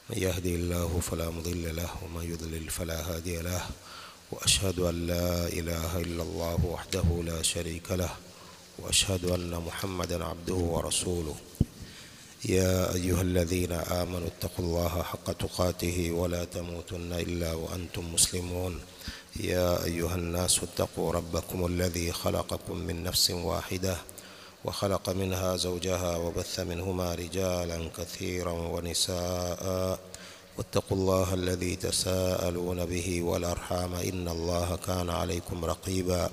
من يهدي الله فلا مضل له ومن يضلل فلا هادي له وأشهد أن لا إله إلا الله وحده لا شريك له وأشهد أن محمدا عبده ورسوله يا أيها الذين آمنوا اتقوا الله حق تقاته ولا تموتن إلا وأنتم مسلمون يا أيها الناس اتقوا ربكم الذي خلقكم من نفس واحدة وخلق منها زوجها وبث منهما رجالا كثيرا ونساء واتقوا الله الذي تساءلون به والأرحام إن الله كان عليكم رقيبا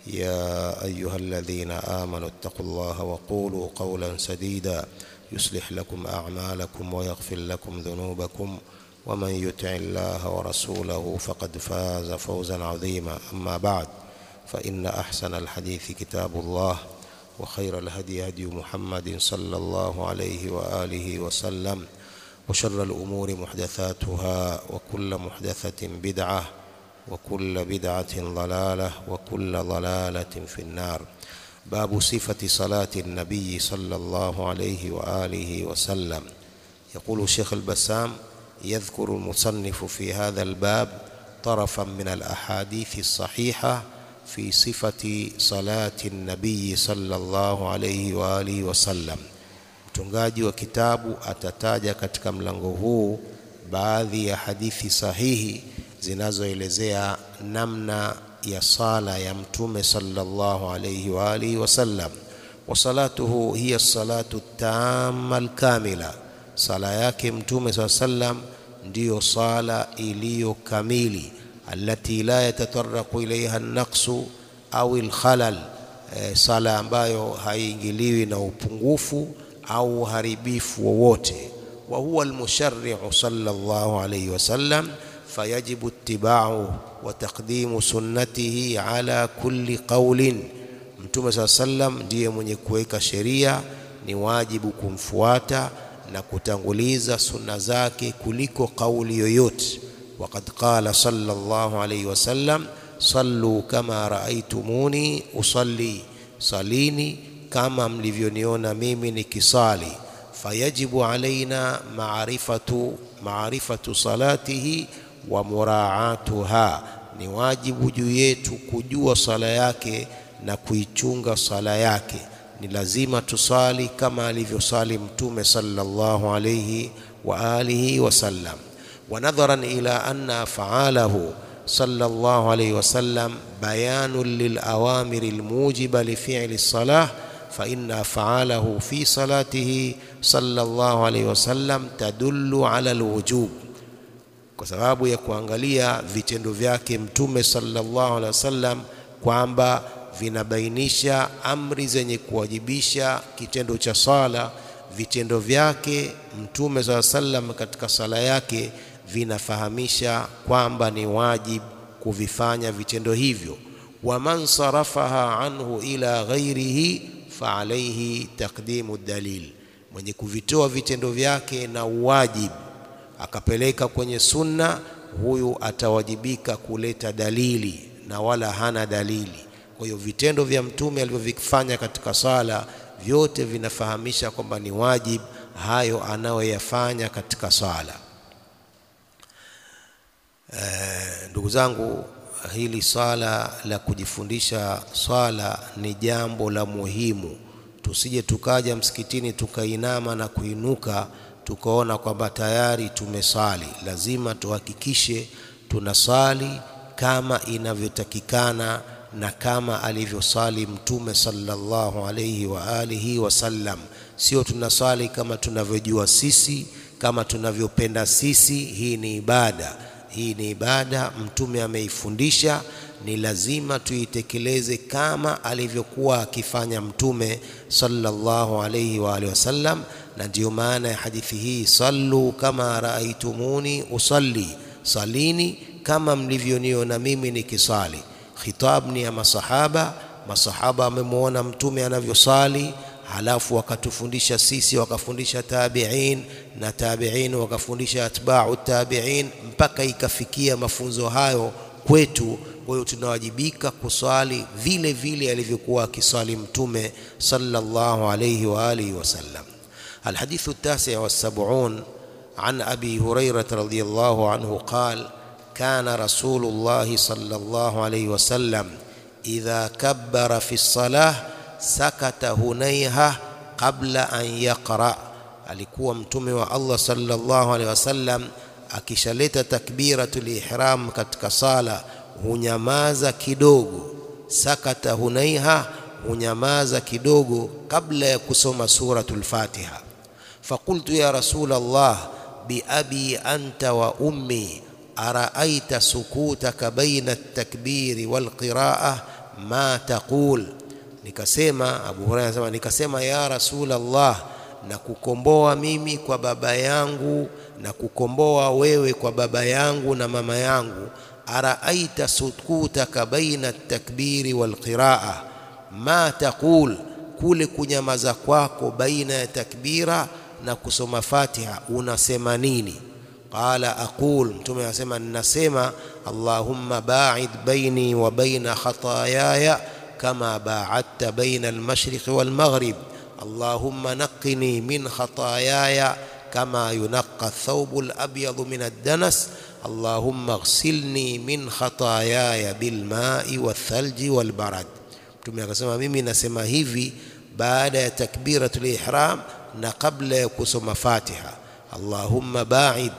يا أيها الذين آمنوا اتقوا الله وقولوا قولا سديدا يصلح لكم أعمالكم ويغفر لكم ذنوبكم ومن يطع الله ورسوله فقد فاز فوزا عظيما أما بعد فإن أحسن الحديث كتاب الله وخير الهدي هدي محمد صلى الله عليه وآله وسلم وشر الأمور محدثاتها وكل محدثة بدعة وكل بدعة ضلالة وكل ضلالة في النار باب صفة صلاة النبي صلى الله عليه وآله وسلم يقول الشيخ البسام يذكر المصنف في هذا الباب طرفا من الأحاديث الصحيحة في صفة صلاة النبي صلى الله عليه وآله وسلم mtungaji wa kitabu atataja katika mlango huu baadhi ya hadithi sahihi zinazoelezea namna ya sala ya mtume sallallahu alayhi wa alihi wasallam wa salatuhu hiya salatu tamma alkamila sala yake mtume saa sallam ndiyo sala iliyo kamili allati la yatataraqu ilaiha an-naqsu au al-khalal e, sala ambayo haiingiliwi na upungufu au uharibifu wowote wa huwa al-musharri'u sallallahu alayhi wasallam fayajibu ittiba'u wa taqdimu sunnatihi ala kulli qawlin mtume saa sallam ndiye mwenye kuweka sheria ni wajibu kumfuata na kutanguliza sunna zake kuliko kauli yoyote وقد قال صلى الله عليه وسلم صلوا كما رأيتموني أصلي صليني كما mlivyoniona mimi nikisali fayajibu alaina maarifatu maarifatu salatihi wa muraatuha ni wajibu juu yetu kujua sala yake na kuichunga sala yake ni lazima tusali kama alivyosali mtume sallallahu alayhi wa alihi wasallam ونظرا إلى أن أفعاله صلى الله عليه وسلم بيان للأوامر الموجبة لفعل الصلاة فإن أفعاله في صلاته صلى الله عليه وسلم تدل على الوجوب kwa sababu ya kuangalia vitendo vyake mtume sallallahu alaihi wasallam kwamba vinabainisha amri zenye kuwajibisha kitendo cha sala vitendo vyake mtume saa sallam katika sala yake vinafahamisha kwamba ni wajib kuvifanya vitendo hivyo waman sarafaha anhu ila ghairihi faalaihi taqdimu dalil mwenye kuvitoa vitendo vyake na uwajib akapeleka kwenye sunna huyu atawajibika kuleta dalili na wala hana dalili kwa hiyo vitendo vya mtume alivyovifanya katika sala vyote vinafahamisha kwamba ni wajib hayo anayoyafanya katika sala e, ndugu zangu hili swala la kujifundisha swala ni jambo la muhimu tusije tukaja msikitini tukainama na kuinuka tukaona kwamba tayari tumesali lazima tuhakikishe tunasali kama inavyotakikana na kama alivyosali mtume sallallahu alayhi wa alihi wasallam sio tunasali kama tunavyojua sisi kama tunavyopenda sisi hii ni ibada hii ni ibada mtume ameifundisha ni lazima tuitekeleze kama alivyokuwa akifanya mtume sallallahu alayhi wa alihi wasallam na ndiyo maana ya hadithi hii sallu kama raaitumuni usalli salini kama mlivyoniona mimi nikisali khitab ni ya masahaba masahaba wamemwona mtume anavyosali halafu wakatufundisha sisi wakafundisha tabi'in na tabi'in wakafundisha atba'u tabi'in mpaka ikafikia mafunzo hayo kwetu kwa hiyo tunawajibika kuswali vile vile alivyokuwa akiswali mtume sallallahu alayhi wa alihi wasallam الحديث التاسع والسبعون عن أبي هريرة رضي الله عنه قال كان رسول الله صلى الله عليه وسلم إذا كبر في الصلاة سكت هنيهة قبل أن يقرأ alikuwa mtume wa Allah sallallahu alaihi wasallam akishaleta takbiratul ihram katika sala hunyamaza kidogo sakata hunaiha hunyamaza kidogo kabla ya kusoma suratul Fatiha فقلت يا رسول الله بأبي أنت وأمي أرأيت سكوتك بين التكبير والقراءة ما تقول nikasema Abu Hurairah anasema nikasema ya Rasul Allah na kukomboa mimi kwa baba yangu na kukomboa wewe kwa baba yangu na mama yangu araaita sukutaka baina takbiri wal qiraa ma taqul kule kunyamaza kwako baina ya takbira na kusoma Fatiha unasema nini qala aqul mtume anasema ninasema allahumma ba'id baini wa baina khataayaya kama ba'adta baina al-mashriq wal-maghrib allahumma naqqini min khataayaya kama yunaqqa ath-thawbu al-abyadu min ad-danas allahumma ighsilni min khataayaya bil-ma'i wath-thalji wal-barad mtume akasema mimi nasema hivi baada ya takbiratul ihram na kabla ya kusoma Fatiha Allahumma ba'id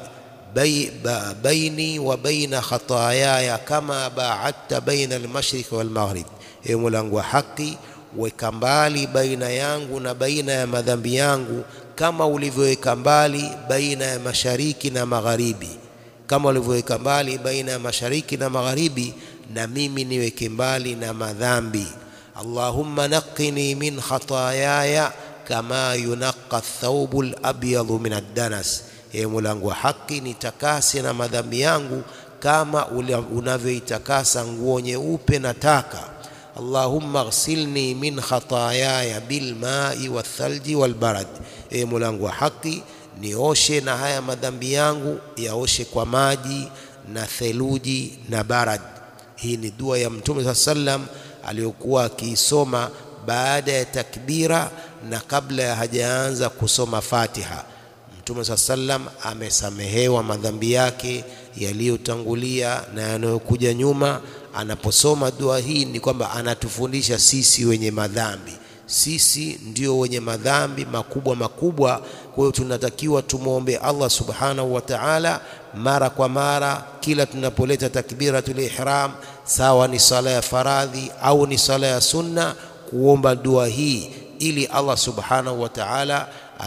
baini wa baina khataayaya kama ba'adta baina al-mashriq wal-maghrib e mulangu wa haki weka mbali baina yangu na baina ya madhambi yangu kama ulivyoweka mbali baina ya mashariki na magharibi kama ulivyoweka mbali baina ya mashariki na magharibi na mimi niweke mbali na madhambi Allahumma naqqini min khataayaya kama yunaqqa ath-thawbu al-abyadu min ad-danas e mulangu wa haki nitakase na madhambi yangu kama unavyoitakasa nguo nyeupe na taka Allahumma ghsilni min khataayaya bil ma'i wath-thalji wal barad e mulangu wa haki nioshe na haya madhambi yangu yaoshe kwa maji na theluji na barad hii ni dua ya mtume saa sallam aliyokuwa akiisoma baada ya takbira na kabla ya hajaanza kusoma Fatiha. Mtume saa sallam amesamehewa madhambi yake yaliyotangulia na yanayokuja nyuma. Anaposoma dua hii ni kwamba anatufundisha sisi wenye madhambi, sisi ndio wenye madhambi makubwa makubwa. Kwa hiyo tunatakiwa tumwombe Allah subhanahu wa ta'ala mara kwa mara, kila tunapoleta takbiratul ihram, sawa ni sala ya faradhi au ni sala ya sunna, kuomba dua hii ili Allah subhanahu wa ta'ala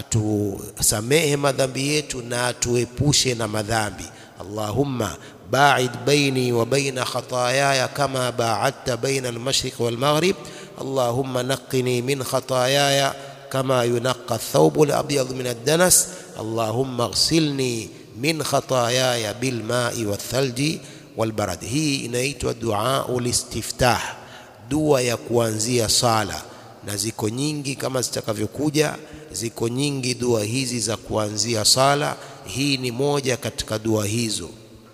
atusamehe madhambi yetu na atuepushe na madhambi. Allahumma ba'id baini wa baina khataayaya kama ba'adta baina al-mashriq wal maghrib Allahumma naqqini min khataayaya kama yunaqqa ath-thawbu al-abyad min ad-danas Allahumma ighsilni min khataayaya bil ma'i wath-thalji wal barad. Hii inaitwa dua ulistiftah, dua ya kuanzia sala na ziko nyingi kama zitakavyokuja, ziko nyingi dua hizi za kuanzia sala. Hii ni moja katika dua hizo.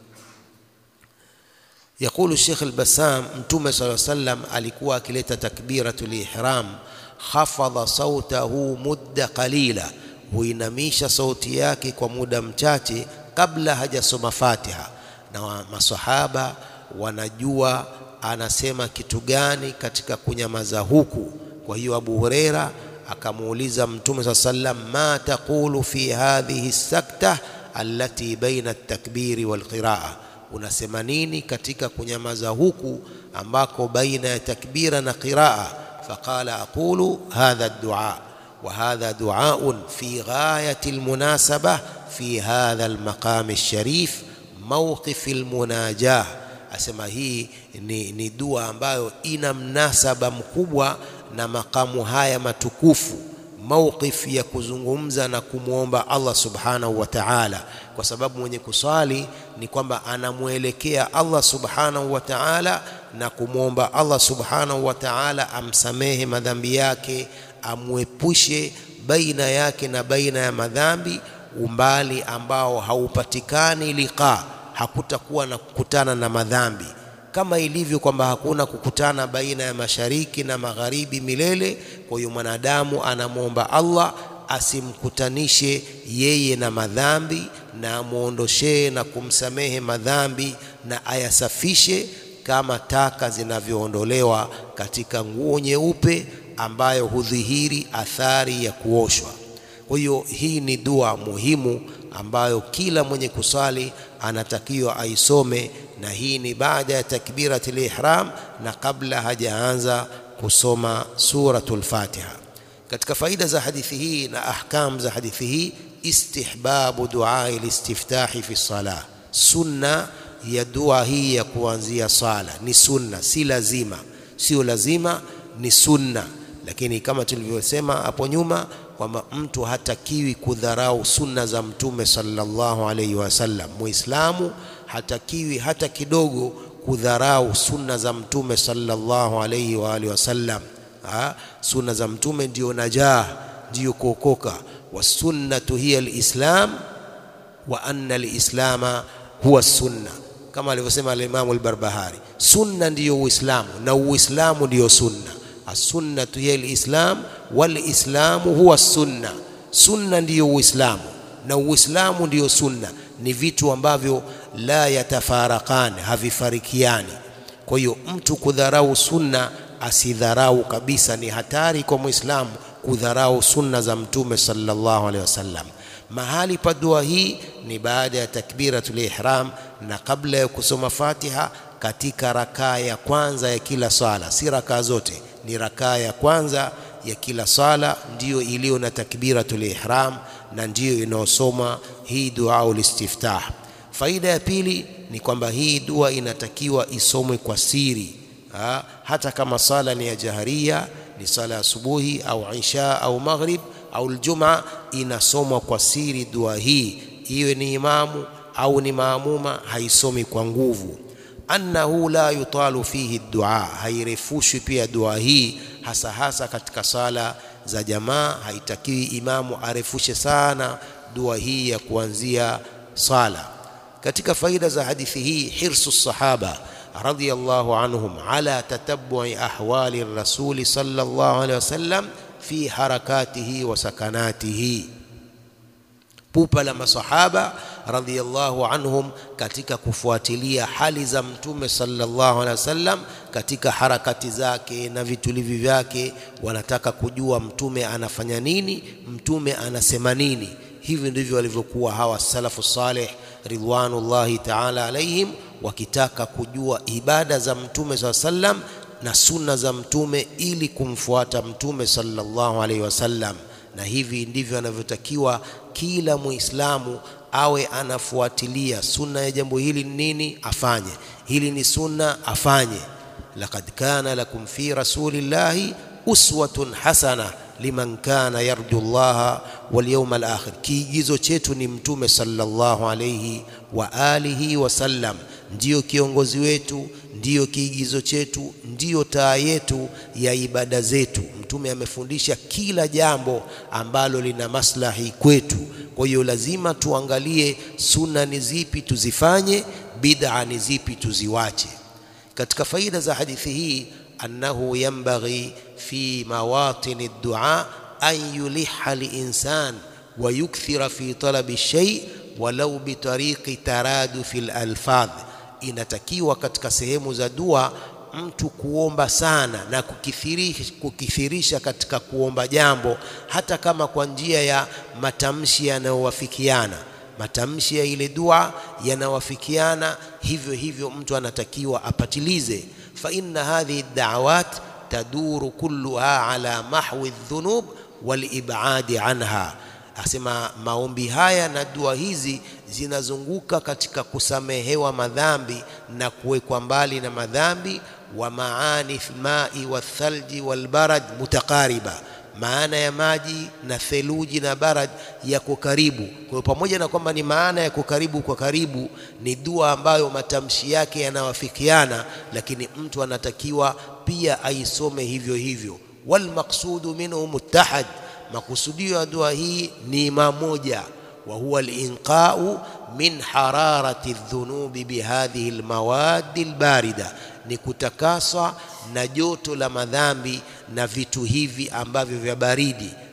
Yaqulu Sheikh al-Bassam, Mtume صلى الله عليه وسلم alikuwa akileta takbiratul ihram, khafadha sautahu mudda qalila, huinamisha sauti yake kwa muda mchache kabla hajasoma Fatiha, na masahaba wanajua anasema kitu gani katika kunyamaza huku. Kwa hiyo Abu Huraira akamuuliza Mtume saa sallam, ma taqulu fi hadhihi sakta allati baina at-takbiri wal qiraa, unasema nini katika kunyamaza huku ambako baina ya takbira na qiraa? Faqala aqulu hadha ad-du'a wa hadha du'aun fi ghayati al-munasaba fi hadha al-maqam ash-sharif mawqif al-munajah asema hii ni, ni dua ambayo ina mnasaba mkubwa na makamu haya matukufu, mawqif ya kuzungumza na kumwomba Allah subhanahu wa ta'ala, kwa sababu mwenye kuswali ni kwamba anamwelekea Allah subhanahu wa ta'ala na kumwomba Allah subhanahu wa ta'ala amsamehe madhambi yake, amwepushe baina yake na baina ya madhambi, umbali ambao haupatikani liqa hakutakuwa na kukutana na madhambi kama ilivyo kwamba hakuna kukutana baina ya mashariki na magharibi milele. Kwa hiyo mwanadamu anamwomba Allah asimkutanishe yeye na madhambi na amwondoshee na kumsamehe madhambi na ayasafishe kama taka zinavyoondolewa katika nguo nyeupe ambayo hudhihiri athari ya kuoshwa. Kwa hiyo hii ni dua muhimu ambayo kila mwenye kusali anatakiwa aisome, na hii ni baada ya takbiratul ihram na kabla hajaanza kusoma suratul Fatiha. Katika faida za hadithi hii na ahkam za hadithi hii, istihbabu duai listiftahi fi salah, sunna ya dua hii ya kuanzia sala ni sunna, si lazima, sio lazima, ni sunna. Lakini kama tulivyosema hapo nyuma kwamba mtu hatakiwi kudharau sunna za Mtume sallallahu alaihi wasallam. Muislamu hatakiwi hata kidogo kudharau sunna za Mtume sallallahu alaihi wa alihi wasallam. Sunna za Mtume ndiyo najah, ndiyo kuokoka. Wasunnatu hiya alislam wa anna alislama huwa sunna, kama alivyosema alimamu Albarbahari, sunna ndiyo Uislamu na Uislamu ndiyo sunna. Assunnatu hiya alislam walislamu huwa sunna, sunna ndiyo Uislamu na Uislamu ndiyo sunna. Ni vitu ambavyo la yatafarakan, havifarikiani. Kwa hiyo mtu kudharau sunna asidharau kabisa. Ni hatari kwa Muislamu kudharau sunna za Mtume sallallahu alaihi wasallam. Mahali pa dua hii ni baada ya takbiratul ihram na kabla ya kusoma Fatiha katika rakaa ya kwanza ya kila sala, si rakaa zote, ni rakaa ya kwanza ya kila sala ndiyo iliyo na takbiratul ihram na ndiyo inayosoma hii dua ulistiftah. Faida ya pili ni kwamba hii dua inatakiwa isomwe kwa siri ha, hata kama sala ni ya jaharia, ni sala ya asubuhi au isha au maghrib au aljuma, inasomwa kwa siri dua hii, iwe ni imamu au ni maamuma, haisomi kwa nguvu. Annahu la yutalu fihi dua, hairefushwi pia dua hii, hasa hasa katika sala za jamaa. Haitakiwi imamu arefushe sana dua hii ya kuanzia sala. Katika faida za hadithi hii, hirsu sahaba radhiyallahu anhum ala tatabbu'i ahwali rasuli sallallahu alaihi wasallam fi harakatihi wa sakanatihi, pupa la masahaba radhiyallahu anhum katika kufuatilia hali za mtume sallallahu alaihi wasallam katika harakati zake na vitulivi vyake. Wanataka kujua mtume anafanya nini, mtume anasema nini. Hivi ndivyo walivyokuwa hawa salafu saleh ridwanullahi ta'ala alaihim, wakitaka kujua ibada za mtume sallallahu alaihi wasallam na sunna za mtume ili kumfuata mtume sallallahu alaihi wasallam. Na hivi ndivyo anavyotakiwa kila Muislamu awe anafuatilia sunna ya jambo hili ni nini, afanye hili ni sunna, afanye. Laqad kana lakum fi rasulillahi uswatun hasana liman kana yarju llaha wal yawmal akhir. Kiigizo chetu ni mtume sallallahu alayhi wa alihi wasallam, ndiyo kiongozi wetu, ndiyo kiigizo chetu, ndiyo taa yetu ya ibada zetu. Mtume amefundisha kila jambo ambalo lina maslahi kwetu. Kwa hiyo lazima tuangalie sunna ni zipi tuzifanye, bid'a ni zipi tuziwache. Katika faida za hadithi hii annahu yanbaghi fi mawatini ad-du'a an yuliha linsan wa yukthira fi talabi shay walau bitariqi taradufi al-alfadh, inatakiwa katika sehemu za dua mtu kuomba sana na kukithirisha, kukithirisha katika kuomba jambo, hata kama kwa njia ya matamshi yanayowafikiana. Matamshi ya ile dua yanawafikiana, hivyo hivyo mtu anatakiwa apatilize. fa inna hadhihi da'awat taduru kulluha ala mahwi dhunub wal ibadi anha Asema maombi haya na dua hizi zinazunguka katika kusamehewa madhambi na kuwekwa mbali na madhambi. wa maani lmai wathalji walbarad mutakariba, maana ya maji na theluji na barad yako karibu. Kwa hiyo pamoja na kwamba ni maana yako karibu kwa karibu, ni dua ambayo matamshi yake yanawafikiana, lakini mtu anatakiwa pia aisome hivyo hivyo. walmaqsudu minhu muttahad Makusudio ya dua hii ni mamoja, wa huwa al-inqau min hararati dhunubi bihadhihi almawadi albarida, ni kutakaswa na joto la madhambi na vitu hivi ambavyo vya baridi.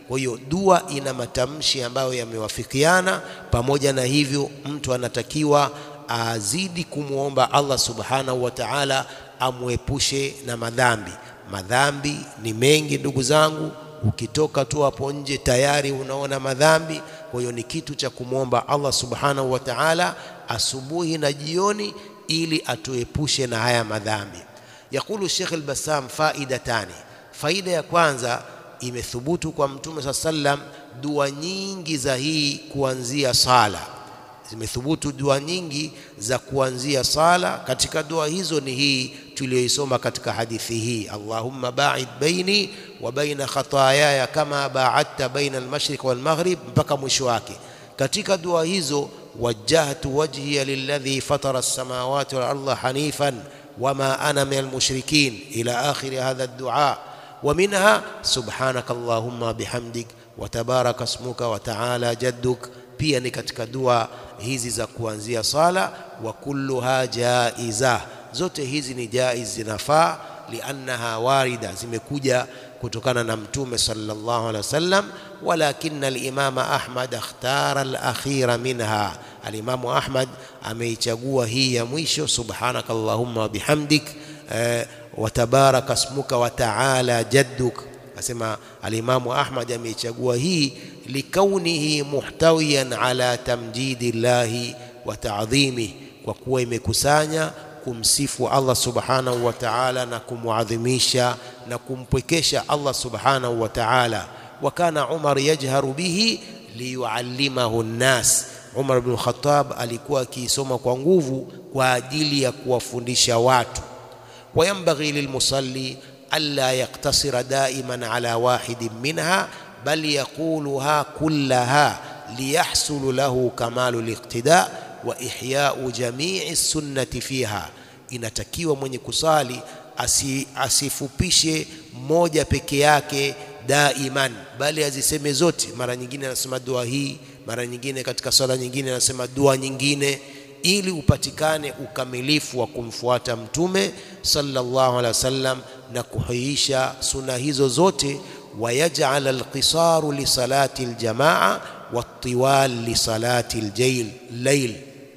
Kwa hiyo dua ina matamshi ambayo yamewafikiana. Pamoja na hivyo, mtu anatakiwa azidi kumwomba Allah subhanahu wa ta'ala amwepushe na madhambi. Madhambi ni mengi ndugu zangu, ukitoka tu hapo nje tayari unaona madhambi. Kwa hiyo ni kitu cha kumwomba Allah subhanahu wa ta'ala asubuhi na jioni, ili atuepushe na haya madhambi. Yakulu Sheikh al-Bassam, faidatani, faida ya kwanza imethubutu kwa Mtume saa sallam dua nyingi za hii kuanzia sala zimethubutu dua nyingi za kuanzia sala. Katika dua hizo ni hii tuliyoisoma katika hadithi hii, Allahumma ba'id baini wa baina khatayaya kama ba'adta baina al-mashriq wal maghrib, mpaka mwisho wake. Katika dua hizo, wajjahtu wajhiya lilladhi fatara as-samawati wal arda hanifan wama ana min al-mushrikin ila akhiri hadha ad-du'a wa minha subhanaka allahumma bihamdik wa tabaraka ismuka wa ta'ala jadduk pia ni katika dua hizi za kuanzia sala. Wa kulluha jaiza, zote hizi ni jaiz, zinafaa. Liannaha warida, zimekuja kutokana na Mtume sallallahu alaihi wasallam. Walakina alimama Ahmad akhtara alakhira minha, alimamu Ahmad ameichagua hii ya mwisho, subhanaka allahumma wa bihamdik eh, wa tabaraka ismuka wa taala jadduk Asema alimamu Ahmad ameichagua hii likaunihi muhtawiyan ala tamjidi llahi wa ta'dhimih, kwa kuwa imekusanya kumsifu Allah subhanahu wa ta'ala na kumwadhimisha na kumpwekesha Allah subhanahu wa ta'ala. Wa kana Umar yajharu bihi liyuallimahu nnas, Umar bin Khattab alikuwa akiisoma kwa nguvu kwa ajili ya kuwafundisha watu. Wayambaghi lilmusalli alla yaktasira daiman ala wahidin minha bal yaquluha kullaha liyahsulu lahu kamalu liqtida wa ihyau jamii sunnati fiha, inatakiwa mwenye kusali asi, asifupishe moja peke yake daiman, bali aziseme zote. Mara nyingine anasema dua hii, mara nyingine katika swala nyingine anasema dua nyingine, ili upatikane ukamilifu wa kumfuata Mtume sallallahu alaihi wasallam na kuhuisha suna hizo zote. Wayaj'al alqisaru li salati aljamaa wattiwal li salati allayl.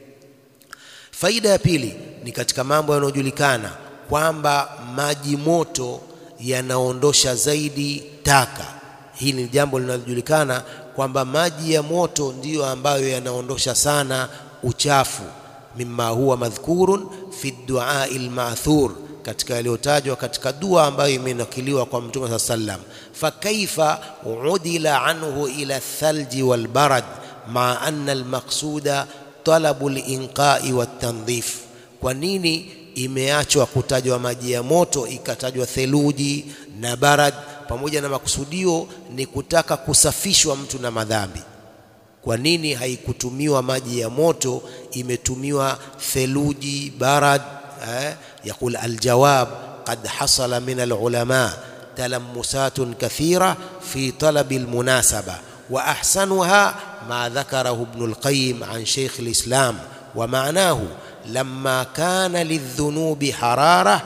Faida ya pili ni katika mambo yanayojulikana kwamba maji moto yanaondosha zaidi taka. Hili ni jambo linalojulikana kwamba maji ya moto ndiyo ambayo yanaondosha sana uchafu. Mimma huwa madhkurun fi duai alma'thur katika yaliyotajwa katika dua ambayo imenakiliwa kwa Mtume saa sallam. Fakaifa udila anhu ila thalji walbarad maa anna almaqsuda talabu linqai watandhif, kwa nini imeachwa kutajwa maji ya moto ikatajwa theluji na barad, pamoja na makusudio ni kutaka kusafishwa mtu na madhambi? Kwa nini haikutumiwa maji ya moto, imetumiwa theluji, barad? Eh, yaqul aljawab qad hasala min alulama talamusatun kathira fi talabi almunasaba wa ahsanuha ma dhakarahu ibn alqayyim an shaykh alislam wa ma'nahu lamma kana lidhunubi harara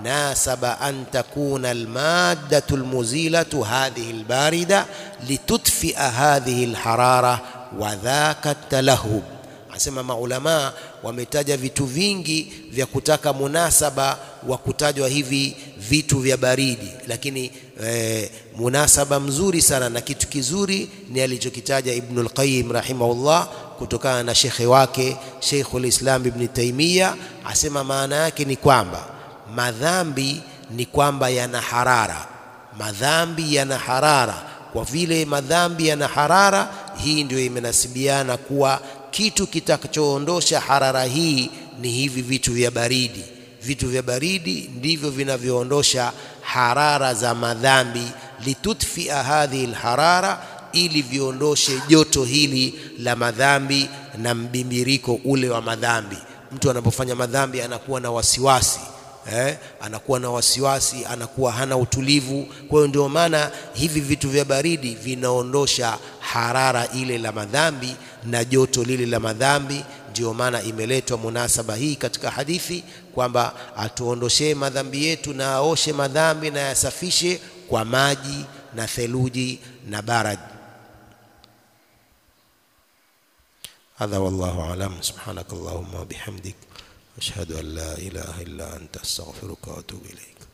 nasaba an takuna almaddatu almuzilatu hadhihi albarida litutfia hadhihi alharara wa dhaka talahub. Asema maulamaa wametaja vitu vingi vya kutaka munasaba wa kutajwa hivi vitu vya baridi, lakini e, munasaba mzuri sana na kitu kizuri ni alichokitaja Ibnul Qayyim rahimahullah kutokana na shekhe wake Sheikhul Islam Ibn Taymiyyah, asema maana yake ni kwamba madhambi ni kwamba yana harara, madhambi yana harara. Kwa vile madhambi yana harara, hii ndio imenasibiana kuwa kitu kitakachoondosha harara hii ni hivi vitu vya baridi. Vitu vya baridi ndivyo vinavyoondosha harara za madhambi, litutfia hadhihi alharara, ili viondoshe joto hili la madhambi na mbimbiriko ule wa madhambi. Mtu anapofanya madhambi anakuwa na wasiwasi eh, anakuwa na wasiwasi, anakuwa hana utulivu. Kwa hiyo ndio maana hivi vitu vya baridi vinaondosha harara ile la madhambi na joto lile la madhambi. Ndio maana imeletwa munasaba hii katika hadithi kwamba atuondoshee madhambi yetu na aoshe madhambi na yasafishe kwa maji na theluji na barad. Hadha wallahu alam. Subhanakallahumma wa bihamdik ashhadu an la ilaha illa anta astaghfiruka wa atubu ilaik.